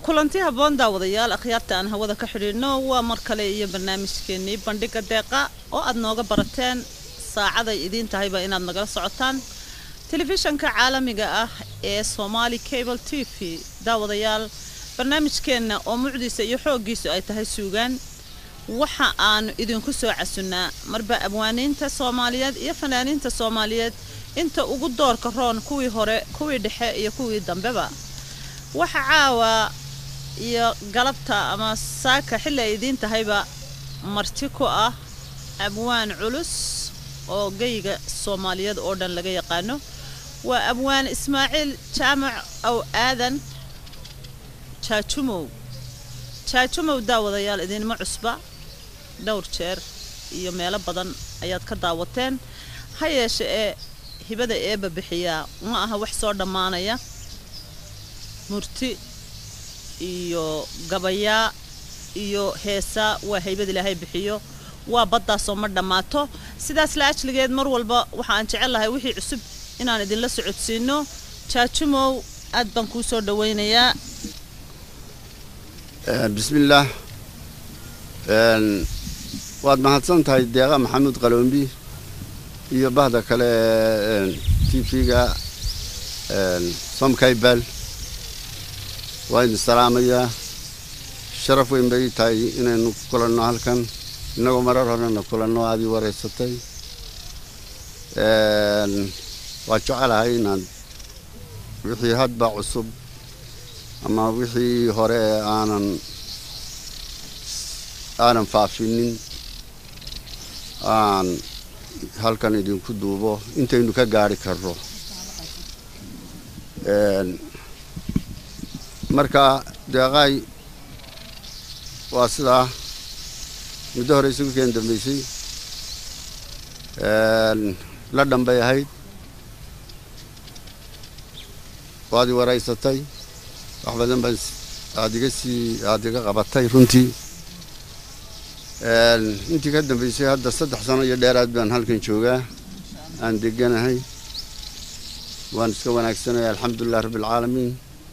kulanti habboon daawadayaal akhyaarta aan hawada ka xidhiidhno waa mar kale iyo barnaamijkeennii bandhiga deeqa oo aad nooga barateen saacaday idiin tahayba inaad nagala socotaan telefishanka caalamiga ah ee somaali cable t v daawadayaal barnaamijkeenna oo mucdiisa iyo xooggiisu ay tahay suugaan waxa aanu idinku soo casunnaa marba abwaaniinta soomaaliyeed iyo fanaaniinta soomaaliyeed inta ugu doorka roon kuwii hore kuwii dhexe iyo kuwii dambeba waxa caawa iyo galabta ama saaka xilli ay idiin tahayba marti ku ah abwaan culus oo geyga soomaaliyeed oo dhan laga yaqaano waa abwaan ismaaciil jaamac ow aadan jaajumow jaajumow daawadayaal idinma cusba dhowr jeer iyo meelo badan ayaad ka daawateen ha yeeshe ee hibada eeba bixiyaa ma aha wax soo dhammaanaya murti iyo gabayaa iyo heesaa waa haybad ilaahay bixiyo waa baddaasoo ma dhammaato sidaas la ajligeed mar walba waxaan jecel lahay wixii cusub inaan idinla socodsiino jaajumow aad baan kuu soo dhawaynayaa bismillaah waad mahadsan tahay deeqa maxamuud qaloombi iyo bahda kale t v-ga somkaybal waa idin salaamayaa sharaf weyn bay tahay inaynu ku kulanno halkan innagoo marar horena kulanno aad ii wareysatay waa jecelahay inaad wixii hadba cusub ama wixii hore ee aanan aanan faafinin aan halkan idinku duubo intaynu ka gaari karno marka deeqaay waa sidaa muddo hore isugu keen dambaysay la dhambay ahayd waad i waraysatay wax badan baan aad iga sii aada iga qabatay runtii intii ka dambaysay hadda saddex sano iyo dheeraad baan halkan joogaa aan deganahay waan iska wanaagsanaya alxamdulilah rabbi alcaalamiin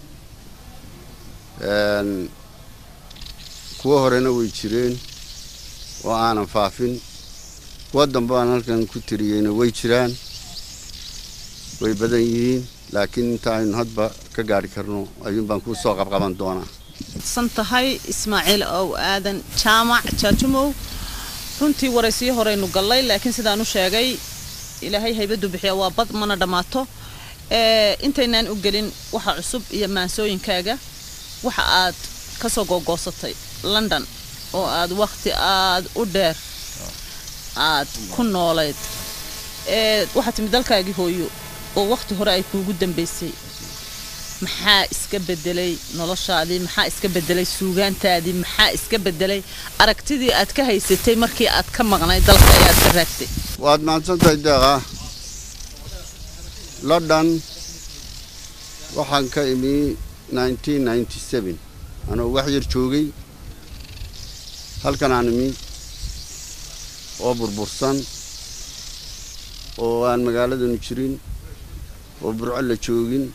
kuwo horena way jireen oo aanan faafin kuwo dambe aan halkan ku tiriyeyna way jiraan way badan yihiin laakiin inta aynu hadba ka gaari karno ayuun baan kuu soo qabqaban doonaa san tahay ismaaciil ow aadan jaamac jaajumow runtii waraysiyo horeynu gallay laakiin sidaan u sheegay ilaahay haybaddu bixiya waa bad mana dhammaato intaynaan u gelin waxa cusub iyo maansooyinkaaga waxa aad ka soo googoosatay london oo aad wakhti aad u dheer aad ku noolayd waxaa timid dalkaagii hooyo oo wakhti hore ay kuugu dambaysay maxaa iska bedelay noloshaadii maxaa iska bedelay suugaantaadii maxaa iska bedelay aragtidii aad ka haysatay markii aad ka maqnay dalka ee aad ka raagtay waad mahadsantahay deeqa london waxaan ka imi anoo wax yar joogay halkan aan imi oo burbursan oo aan magaaladanu jirin oo burco la joogin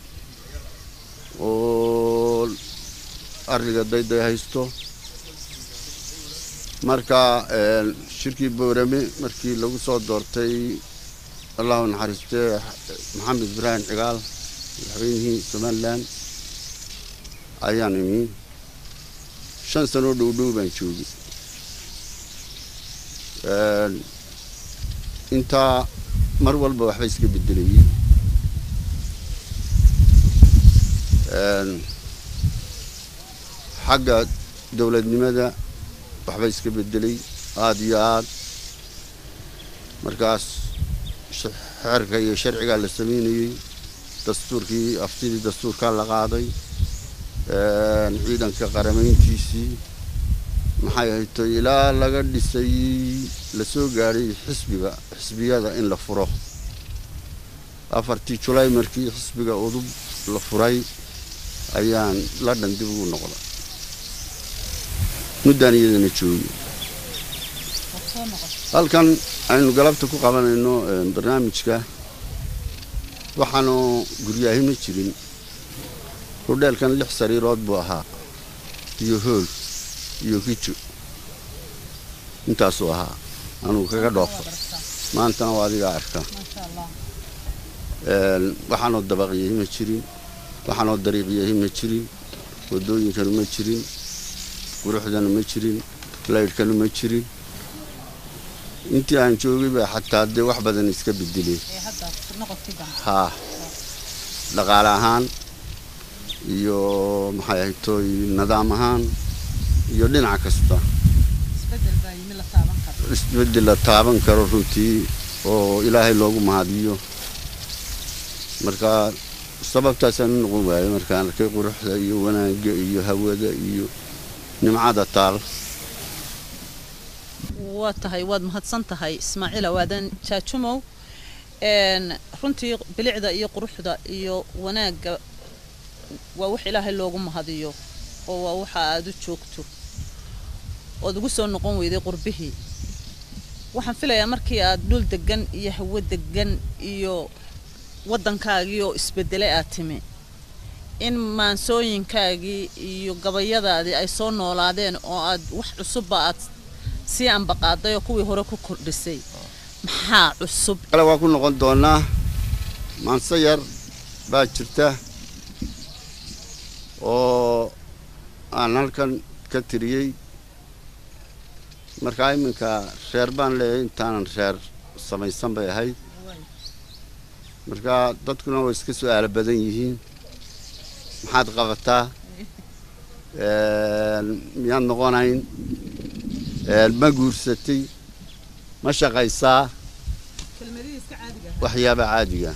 oo arriga dayday haysto marka shirkii boorame markii lagu soo doortay allahu naxariistee maxamed ibraahim cigaal madaxweynihii somalilan ayaan imi shan sanoo dhow dhow baan joogay intaa mar walba waxba iska bedelayay xagga dowladnimada waxba iska bedelay aada iyo aad markaas xeerka iyo sharcigaa la sameynayey dastuurkii aftidii dastuurkaa la qaaday ciidanka qaramayntiisii maxay hayto ilaa laga dhisay lasoo gaadhay xisbiga xisbiyada in la furo afartii julaay markii xisbiga udub la furay ayaan london dib ugu noqday muddaan iyadana joogay halkan aynu galabta ku qabanayno barnaamijka waxaanu guryaahi ma jirin hudheelkan lix sariirood buu ahaa iyo hool iyo kijo intaasuu ahaa anugu kaga dhoofo maantana waa adigaa arka waxaanoo dabaqyahi ma jirin waxaanoo dariiqyahi ma jirin waddooyinkanu ma jirin quruxdanu ma jirin laydhkanu ma jirin intii aan joogay baa xataa dee wax badan iska bedeleen haa dhaqaale ahaan iyo maxay ahayd tooy nidaam ahaan iyo dhinac kasta isbeddel la taaban karo runtii oo ilaahay loogu mahadiyo marka sababtaasaan u noqon waayo markaan arkay quruxda iyo wanaagga iyo hawada iyo nimcada taal waa tahay waad mahadsan tahay ismaaciil awaadan jaajumow runtii bilicda iyo quruxda iyo wanaagga waa wax ilaahay loogu mahadiyo oo waa waxa aad u joogto ood ugu soo noqon weyday qurbihii waxaan filayaa markii aad dhul degan iyo hawo degan iyo waddankaagii oo isbedelay aad timi in maansooyinkaagii iyo gabayadaadii ay soo noolaadeen oo aad wax cusubba aad sii ambaqaaday oo kuwii hore ku kordhisay maxaa cusub kale waa ku noqon doonaa maanse yar baa jirta oo aan halkan ka tiriyey markaa iminka reer baan leeyahay intaanan reer samaysan bay ahayd markaa dadkuna way iska su-aalo badan yihiin maxaad qabataa miyaad noqonayn ma guursatay ma shaqaysaa waxyaaba caadiga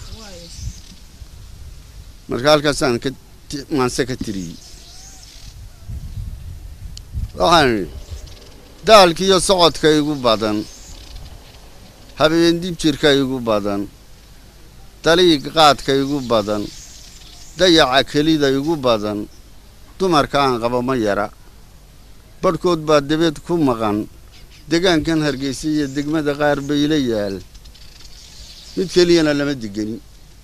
marka halkaasaan ka maanse ka tiriyey waxaan idhi daalkiiyo socodka igu badan habeen dib jirka igu badan daliig qaadka igu badan dayaca kelida igu badan dumarka aan qabo ma yara badhkood baa dabeed ku maqan degaankan hargeysa iyo degmada qaar bayla yaal mid keliyana lama digani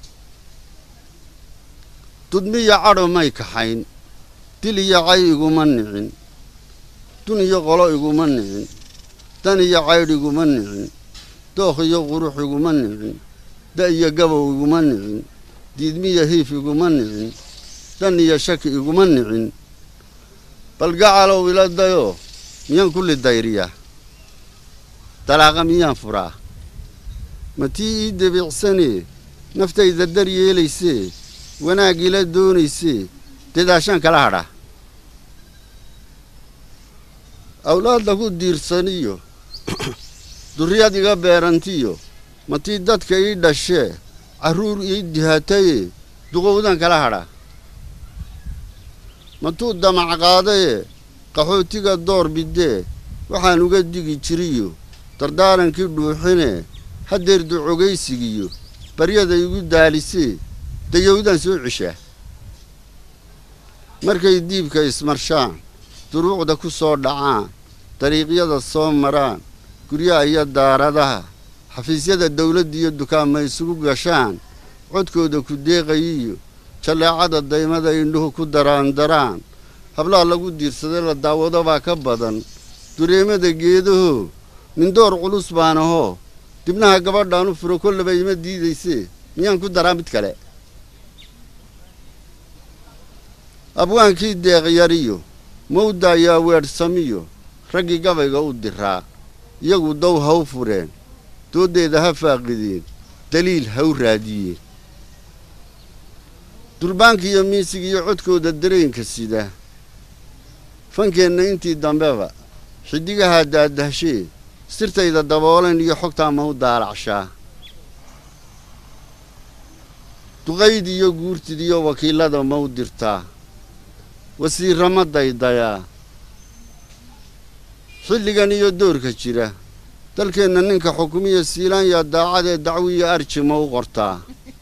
dudmiyo cadho may kaxayn dil iyo cay iguma nicin dun iyo qolo iguma nicin dan iyo caydh iguma nicin dookh iyo qurux iguma nicin da iyo gabow iguma nicin diidmiyo hiif iguma nicin dan iyo shaki iguma nicin bal gacalow ila dayo miyaan kulli dayriya dalaaqa miyaan furaa ma tii ii debiicsanee naftayda dar yeelaysee wanaag ila doonaysee dadaashaan kala hadha awlaadda ku diirsaniyo durriyad iga beerantiyo ma tii dadka ii dhashee carruur ii dihatayee duqowdan kala hadha matuu damac qaadayee qaxootiga door bidee waxaan uga digi jiriyo dardaarankii dhuuxinee haddeer ducogaysigiyo baryada igu daalisee dayowdaan soo ceshaa markay diibka ismarshaan duruucda ku soo dhacaan dariiqyada soo maraan guryaha iyo daaradaha xafiisyada dawladda iyo dukaanma isugu gashaan codkooda ku deeqayiyo jalleecada daymada indhuhu ku daraandaraan hablaha lagu diirsaday la daawado baa ka badan dureemada geedahoo mindoor culus baan ahoo dibnaha gabadhaan u furo kollaba ima diidaysee miyaan ku daraa mid kale abwaankii deeqyariyo mawda ayaa weedhsamiyo raggii gabayga u diraa iyagu dow ha u fureen dooddeeda ha faaqideen daliil ha u raadiyeen durbaankiiyo miisigiiyo codkooda dareenka sida fankeenna intii dambeba xiddigahaa daadahshee sirtayda daboolan iyo xogtaa ma u daalacshaa duqayd iyo guurtid iyo wakiillada ma u dirtaa wasiirra ma daydayaa xilligan iyo doorka jira dalkeenna ninka xukumiya siilaanya daacadee dacwiyo arji ma u qortaa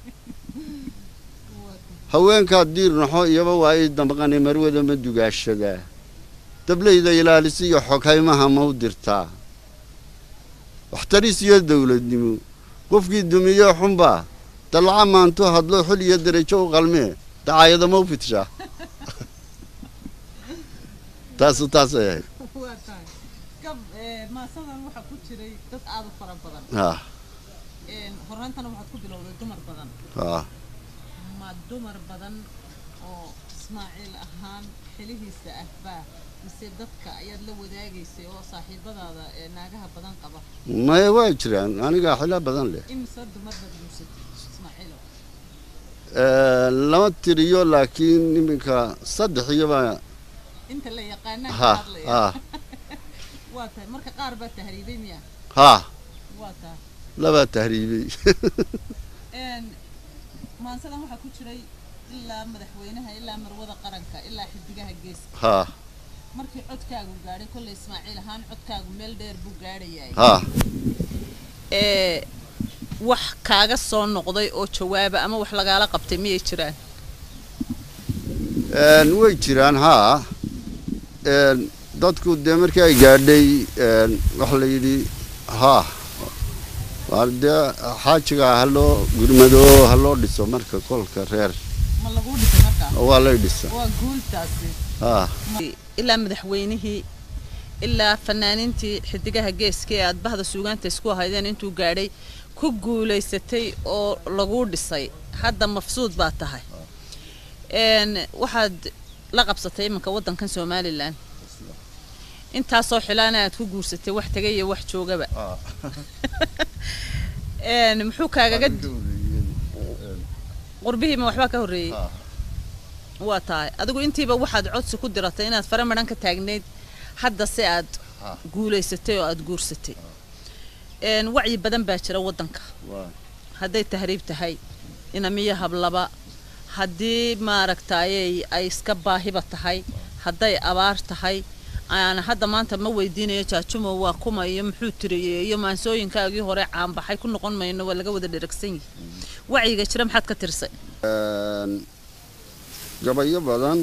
haweenkaad diir naxo iyaba waa ii damqani marwada ma dugaashadaa dablayda ilaalisiyo xoghaymaha ma u dirtaa waxtaris iyo dawladnimo qofkii dumiye xunbaa dallaca maantu hadlo xil iyo derajo u qalmee dacaayada ma u fidshaa taasu taasay ahayd waa tahay gab maasadan waxaa ku jiray dad aad u fara badan ha horeyntana waxaad ku bilowday dumar badan ha ma dumar badan oo ismaaciil ahaan xilihiisa ah baa mise dadka ayaad la wadaagaysay oo saaxiibadaada ee naagaha badan qaba maya waa jiraan aniga xilo badan leh imise dumar baad guursatay ismaaciilo lama tiriyo laakiin iminka saddex iyoba inta la yaqaanaan ha ka hadlaya ha waa tahay marka qaar baa tahriibay miya ha waa tahay labaa tahriibay Een, maansadan waxaa ku jiray ilaa madaxweynaha ilaa marwada qaranka ilaa xidigaha geeska ha markii codkaagu gaadhay kolley ismaaciil ahaan codkaagu meel dheer buu gaadhayay ha ee wax kaaga soo noqday oo jawaaba ama wax lagaala qabtay miyay jiraan Een, way jiraan haa Een, dadku dee markii ay gaadhay een, waxa la yidhi haa waa dee xaajiga ha loo gurmado ha loo dhiso marka kolka reer ma laguu dhisay markaa waa lay dhisa waa guultaasi haa ilaa madaxweynihii ilaa fanaaniintii xidigaha geeska ee aad bahda suugaanta isku ahaydeen intuu gaadhay ku guulaysatay oo laguu dhisay hadda mafsuud baa tahay Een, waxaad la qabsatay iminka waddankan somalilan intaasoo xilaana aad ku guursatay wax tegay iyo wax joogaba Een, muxuu kaagaga qurbihiima waxbaa ka horreeyey waa tahay adigu intiiba waxaad codsi ku diratay inaad fara madhan ka taagnayd hadda si aad Ah. guulaysatay oo aad guursatay Een, wacyi badan baa jira waddanka hadday tahriib tahay inamiyo hablaba haddii maaragtayay ay iska baahiba tahay hadday abaar tahay aan hadda maanta ma weydiinayo jaajumo waa kuma iyo muxuu tiriyey iyo maansooyinkaagii hore caanbaxay ku noqon mayno waa laga wada dheragsan yihi wacyiga jira maxaad ka tirsay Een, gabayo badan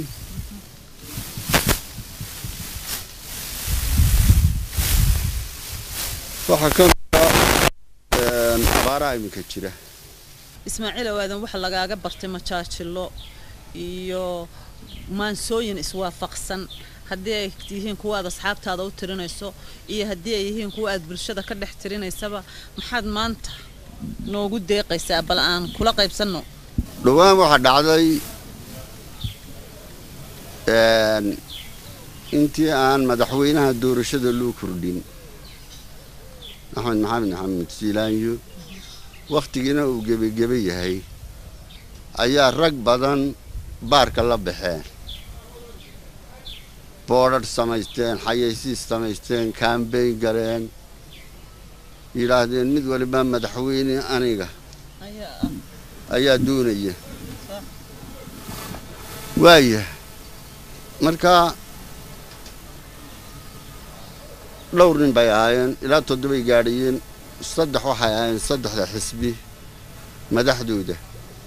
waxaa ka mid ah een, abaaraha iminka jira ismaaciil awaadan waxa lagaaga bartay majaajilo iyo maansooyin iswaafaqsan haddii ay yihiin kuwa aad asxaabtaada u tirinayso iyo haddii ay yihiin kuwa aad bulshada ka dhex tirinaysaba maxaad maanta noogu deeqaysaa bal aan kula qaybsanno dhowaan waxaa dhacday een, intii aan madaxweynaha doorashada loo kordhin axmed maxamed maxamed siilaanyo wakhtigiina uu gebageba yahay ayaa rag badan baarka la baxeen boodhadh samaysteen xayaysiis samaysteen kaambeyn galeen yidhaahdeen mid waliba madaxweyne aniga ayaa doonaya waaya marka dhowr nin bay ahaayeen ilaa toddobay gaadhayeen saddex waxay ahaayeen saddexda xisbi madaxdooda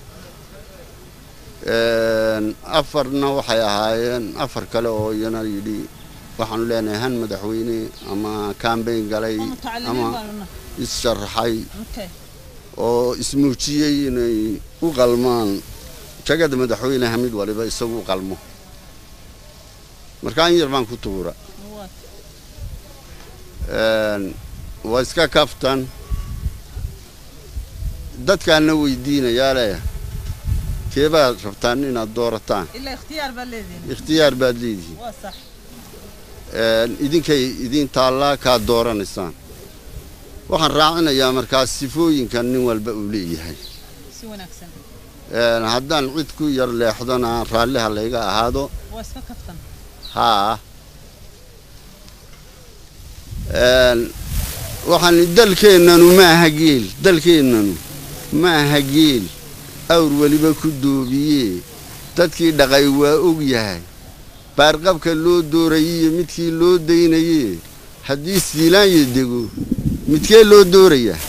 Een, afarna waxay ahaayeen afar kale oo iyana yidhi waxaanu leenahay han madaxweyne ama kaambeyn galay ama is-sharaxay oo ismuujiyey inay u qalmaan jagada madaxweynaha mid waliba isagu u qalmo marka in yar baan ku tuura Een, waa iska kaftan dadkaana weydiinayaa leh keebaad rabtaan inaad doorataan ilaa ikhtiyaar baa leedihin ikhtiyaar baad leedihiin waa sax Een, idinkay idin taallaa kaad dooranaysaan waxaan raacinayaa markaas sifooyinkan nin walba uu leeyahay si wanaagsan Een, haddaan cid ku yar leexdona raalliha layga ahaado waa iska kaftan haa Een, waxaan dalkeennanu ma aha geel dalkeennanu ma aha geel awr weliba ku doobiyee dadkii dhaqay waa og yahay baarqabka loo doorayiyo midkii loo daynayee haddii siilaanya dego midkee loo doorayaa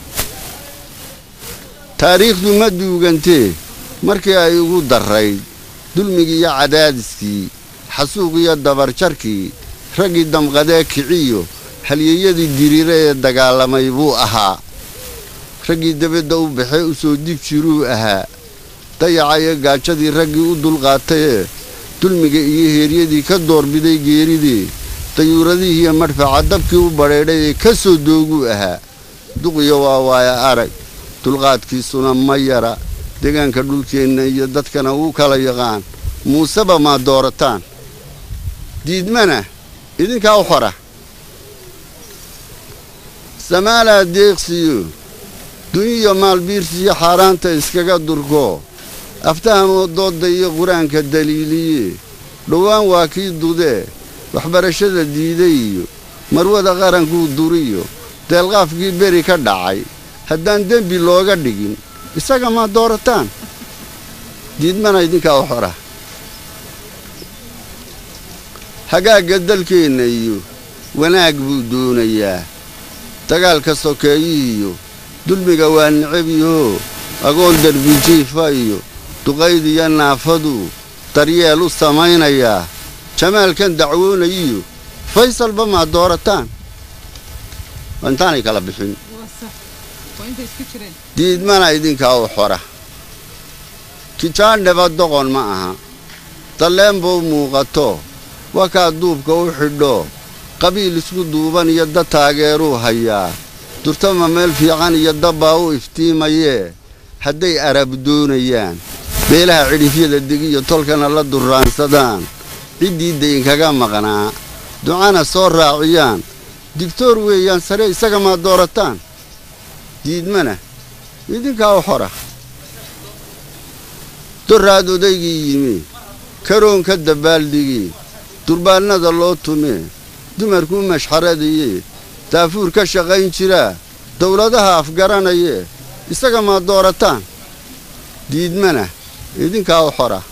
taariikhdu ma duugantee markii ay ugu darrayd dulmigii iyo cadaadiskii xasuuqiyo dabarjarkii raggii damqadee kiciyo halyeeyadii diriire ee dagaalamay buu ahaa raggii debadda u baxee u soo dib jiruu ahaa dayacayo gaajadii raggii u dulqaatayee dulmiga iyo heeryadii ka doorbiday geeridii dayuuradihii iyo madfaca dabkii u badheedhay ee ka soo dooguu ahaa duqiyo waa waaya arag dulqaadkiisuna ma yara deegaanka dhulkeenna iyo dadkana wuu kala yaqaan muuseba maa doorataan diidmana idinkaa u xora samaalaa deeqsiyo dunyiyo maalbiirsiyo xaaraanta iskaga durko aftahamoo doodda iyo qur-aanka daliiliye dhowaan waa kii dudee waxbarashada diiday iyo marwada qarankuu duriyo deelqaafkii beri ka dhacay haddaan dembi looga dhigin isaga maa doorataan diidmana idinkaa u xora hagaagga dalkeenna iyo wanaag buu doonayaa dagaalka sokeeyihiyo dulmiga waa necabyaho agoon derbijiifa iyo duqaydiyo naafaduu daryeel u samaynayaa jamaalkan dacwoonayiyo faysalba maa doorataan waa intaanay kala bixin diidmana idinkaa u xora kijaandheba doqon ma aha dalleenbuu muuqato wakaa duubka u xidho qabiil isku duuban iyo dad taageeruu hayaa durtama meel fiican iyo dabbaa u iftiimayee hadday arab doonayaan beelaha cidhifyada degiyo tolkana la durraansadaan ciddii daynkaga maqnaa ducana soo raaciyaan digtoor weeyaan sare isaga maa doorataan diidmana idinkaa u xora doraad odaygii yimi karoonka dabbaaldhigi durbaannada loo tumee dumarkuu mashxaradiye daafuur ka shaqayn jiraa dawladaha afgaranayee isaga maa doorataan diidmana idinkaa u xora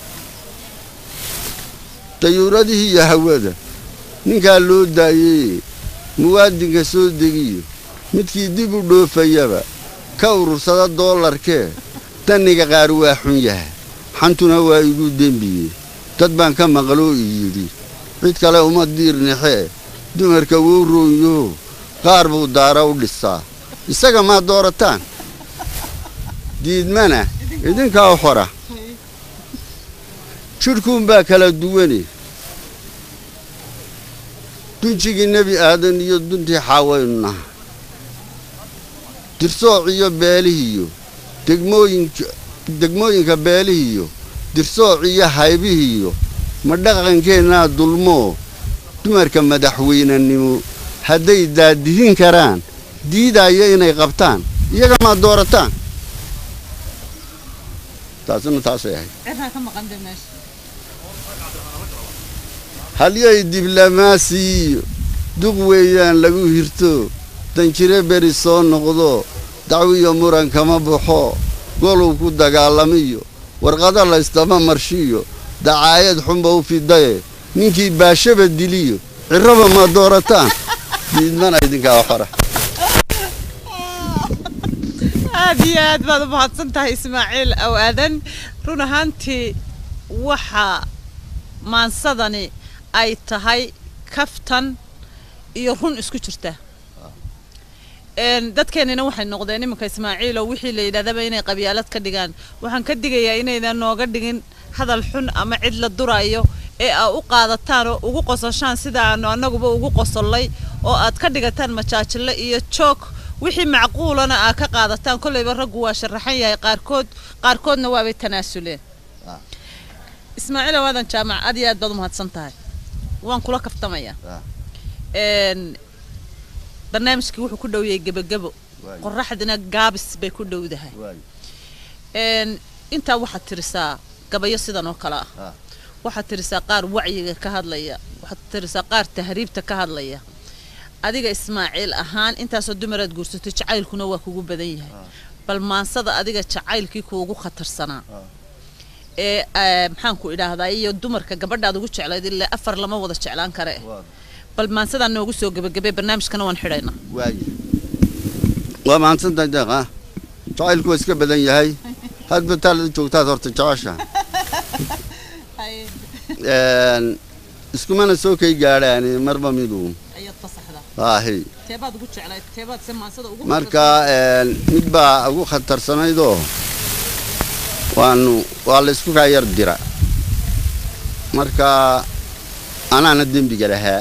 dayuuradihii iyo hawada ninkaa loo daayeye muwaadinka soo degiyo midkii dib u dhoofayaba ka urursada doolarkee danniga qaar waa xun yaha xantuna waa igu dembiye dad baan ka maqloo i yidhi cid kale uma diirnixee dumarka wou roonyaho qaar buu daara u dhisaa isaga maa doorataan diidmana idinkaa u xora jidhkuunbaa kala duwane dunjigii nebi aadan iyo duntii xaawaynu naha dirsooc iyo beelihiiyo degmooyinka degmooyinka beelihiiyo dirsooc iyo haybihiiyo ma dhaqankeennaa dulmoo dumarka madaxweynenimo hadday daadihin karaan diidaayo inay qabtaan iyaga maa doorataan taasina taasay ahayd halyay diblomaasiyiyo duq weeyaan lagu hirto danjire beri soo noqdo dacwiyo muran kama baxo goluu ku dagaalamiyo warqado laystama marshiyo dacaayad xunba u fidaye ninkii baashaba diliyo cirraba ma doorataan diidmana idinkaa xora aad iyo aad baad u mahadsan tahay ismaaciil aw aadan run ahaantii waxaa maansadani ay tahay kaftan iyo run isku jirta dadkeenina waxay noqdeen iminka ismaaciilo wixii la yidhahdaba inay qabyaalad ka dhigaan waxaan ka digayaa inaydan nooga dhigin hadal xun ama cid la durayo ee aa u qaadataan oo ugu qososhaan sida aanu annaguba ugu qosollay oo aad ka dhigataan majaajilo iyo joog wixii macquulana aa ka qaadataan kollayba raggu waa sharaxan yahay qaarkood qaarkoodna waabay tanaasuleen ismaaciil awaadan jaamac aad iyo aad baad u mahadsan tahay waan kula kaftamayaa barnaamijkii wuxuu ku dhow yahay gebagebo qoraxdina gaabis bay ku dhowdahay intaa waxaad tirisaa gabayo sidan oo kale ah waxaad tirisaa qaar wacyiga ka hadlaya waxaad tirisaa qaar tahriibta ka hadlaya adiga ismaaciil ahaan intaasoo dumaraad guursatay jacaylkuna waa kugu badan yahay bal maansada adiga jacaylkii kuugu khatarsanaa ee maxaanku idhaahdaa iyo dumarka gabadhaad ugu jeclayd ilaa afar lama wada jeclaan kare bal maansadaa noogu soo gebagabay barnaamijkana waan xidhaynaa waaye waa mahadsantahay deeq ah jacaylku waa iska badan yahay hadba taalada joogtaad horta jecesha iskumana soo kay gaadhaani marba midu aahi marka mid baa ugu khatarsanaydoo waanu waa la isku kaa yar dira marka anaana dembiga lahaa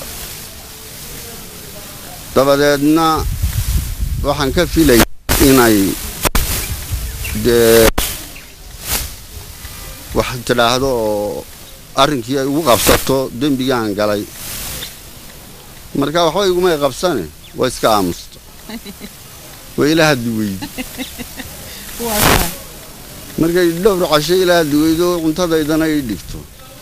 dabadeedna waxaan ka filaya inay dee wax tidhaahdo oo arrinkii ay ugu qabsato dembigaan galay marka waxba igumay qabsane waa iska aamusta waa ila haddi weydi markay dhowr casho ila haddi weydo cuntadaydana ii dhigto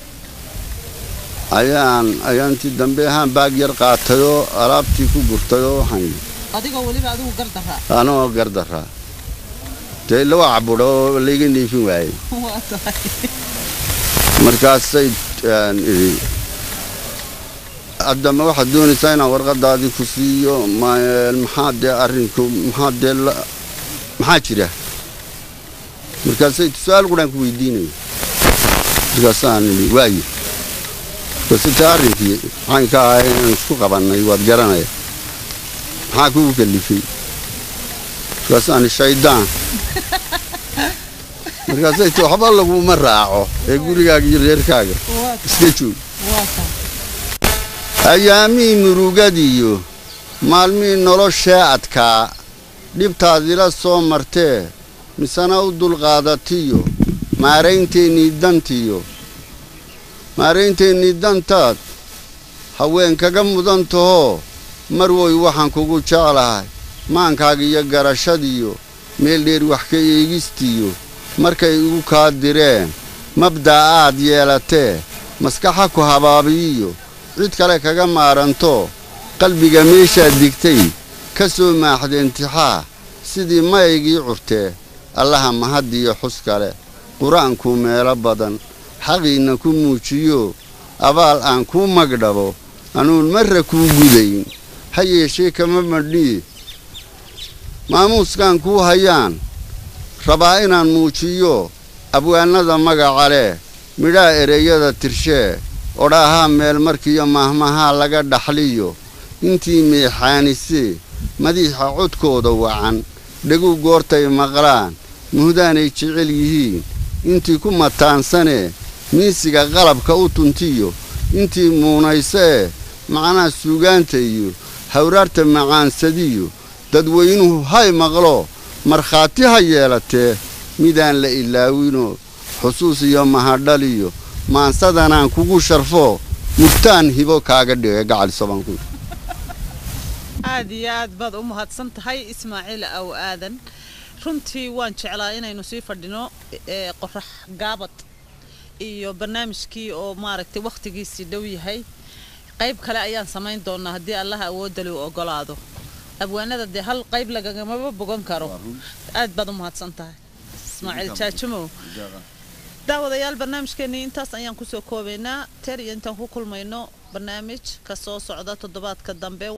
ayaan ayaantii dambe ahaan baag yar qaatayoo alaabtii ku gurtayoo waxaan yidhi adigoo weliba adigu gardaraa anoo gardaraa dee lawa cabudha oo layga neefin waayey waa tahay markaasay aan idhi haddama waxaad doonaysaa inaan warqadaadii ku siiyo ma- maxaa dee arrinku maxaa dee la- maxaa jira markaasay su-aal quraan ku weydiinaya markaasaan idhi waaye base tee arrinkii maxaan ka ahay inaan isku qabannay waad garanaya maxaa kugu kalifay markaasaan idhi shaydaan markaasay ti waxba laguma raaco ee gurigaaga iyo reerkaaga waa iska joog waa tahay ayaamihii murugadiiyo maalmihii noloshee adkaa dhibtaadila soo martee misena u dulqaadatiyo maaraynteennii dantiyo maaraynteennii dantaad haween kaga mudan tahoo mar woy waxaan kugu jeclahay maankaaga iyo garashadiyo meel dheer wax ka eegistiyo markay igu kaa direen mabdaa aad yeelatee maskaxa ku habaabiyiyo cid kale kaga maaranto qalbiga meeshaad digtay ka soo maaxda intixaa sidii mayaygii curtee allaha mahaddiyo xus kale qur-aankuu meelo badan xaqiinna ku muujiyo abaal aan kuu magdhabo anuun marra kuu gudayn ha yeeshee kama madhii maamuuskaan kuu hayaan rabaa inaan muujiyo abwaanada magaca leh midhaa ereyada tirshee odhaahaa meel markiiyo maahmahaa laga dhaxliyo intii meexaanisee madiixa codkooda wacan dhegu goortay maqlaan muhdaanay jecel yihiin intii ku mataansanee miisiga qalabka u tuntiyo intii muunaysee macnaha suugaanta iyo hawraarta macaansadiyo dadweynuhu hay maqlo markhaati ha yeelatee midaan la ilaawinoo xusuus iyo mahadhaliyo maansadanaan kugu sharfo murtaan hibo kaaga dhigay gacal sobanku aad iyo aad baad u mahadsan tahay ismaaciil aw aadan runtii waan jeclaa inaynu sii fadhino ee qorax gaabad iyo barnaamijkii oo maaragtay wakhtigiisii dhow yahay qayb kale ayaan samayn doonaa haddii allaha awoodali u ogolaado abwaanada dee hal qayb lagagamaba bogan karo aad baad u mahadsan tahay ismaaciil jaajumow daawadayaal barnaamijkeenii intaas ayaan kusoo koobaynaa teer iyo intaan ku kulmayno barnaamij ka soo socda toddobaadka dambe